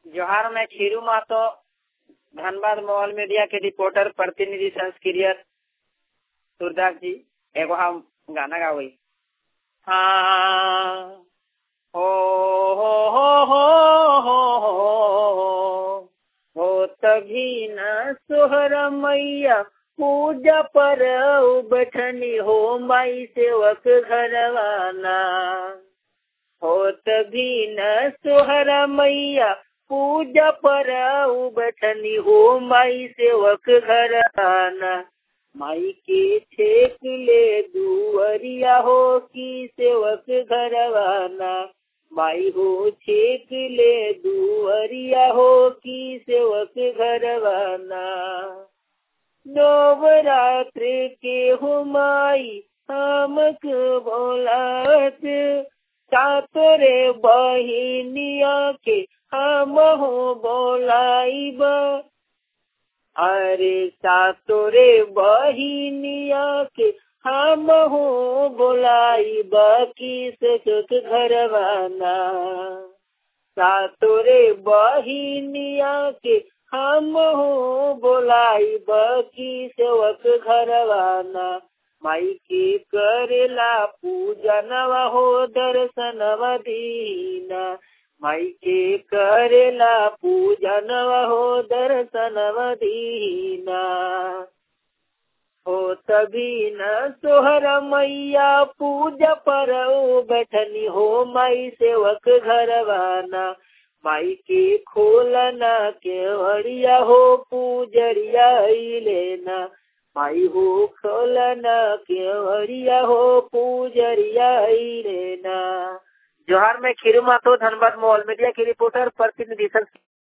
जोहार मैं Khiru Mahto Dhanbad mobile media के रिपोर्टर प्रतिनिधि संस्क्रिय सूरदास जी एगो हम गाना गावई हाँ हो हो हो हो हो हो हो तभी न सोहर मैया पूजा पर बैठनी हो माई सेवक घरवाना हो तभी न सोहर मैया पूजा पर बैठनी हो माई सेवक घराना माई के छेक ले दुअरिया हो की सेवक घरवाना माई हो छेक ले दुअरिया हो की सेवक घरवाना नवरात्र के हो माई हमक बोलात सातरे बहिनिया के हम हो बोलाइब अरे सातोरे बहिनिया के हम हो बोलाइब किस सुख घरवाना सातोरे बहिनिया के हम हो बोलाइब किस वक घरवाना माई के करेला पूजनवा हो दर्शनवा दीना माई के करेला पूजनवा हो दर्शनवा दीना हो तभी न सोहर मैया पूजा पर बैठनी हो माई सेवक घरवाना माई के खोलना के हरिया हो पूजरिया लेना माई हो खोलना के हरिया हो पूजरिया लेना जोहार में खीरू माथो धनबाद मोबाइल मीडिया की रिपोर्टर प्रतिनिधि